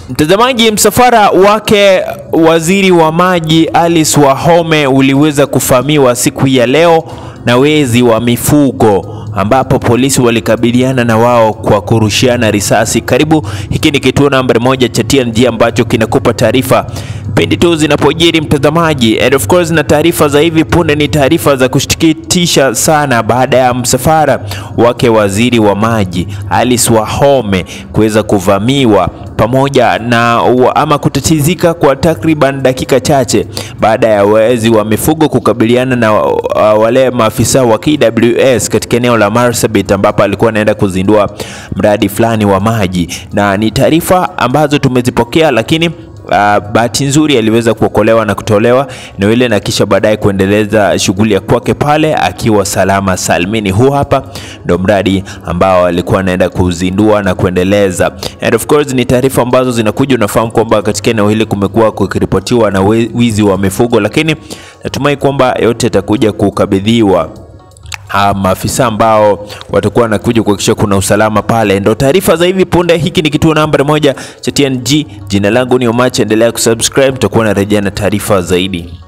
Mtazamaji, msafara wake waziri wa maji Alice Wahome uliweza kuvamiwa siku ya leo na wezi wa mifugo ambapo polisi walikabiliana na wao kwa kurushiana risasi. Karibu, hiki ni kituo nambari moja cha TNG ambacho kinakupa taarifa pindi tu zinapojiri mtazamaji, and of course, na taarifa za hivi punde ni taarifa za kushtukitisha sana baada ya msafara wake waziri wa maji Alice Wahome kuweza kuvamiwa pamoja na ama kutatizika kwa takriban dakika chache baada ya wezi wa mifugo kukabiliana na uh, wale maafisa wa KWS katika eneo la Marsabit ambapo alikuwa anaenda kuzindua mradi fulani wa maji, na ni taarifa ambazo tumezipokea lakini Uh, bahati nzuri aliweza kuokolewa na kutolewa eneo ile na kisha baadaye kuendeleza shughuli ya kwake pale akiwa salama salmini. Huu hapa ndo mradi ambao alikuwa anaenda kuzindua na kuendeleza, and of course ni taarifa ambazo zinakuja. Unafahamu kwamba katika eneo hili kumekuwa kukiripotiwa na wizi wa mifugo, lakini natumai kwamba yote yatakuja kukabidhiwa maafisa ambao watakuwa wanakuja kuhakikisha kuna usalama pale. Ndo taarifa za hivi punde. Hiki ni kituo nambari moja cha TNG. Jina langu ni Omacha, endelea kusubscribe, tutakuwa na rejea na taarifa zaidi.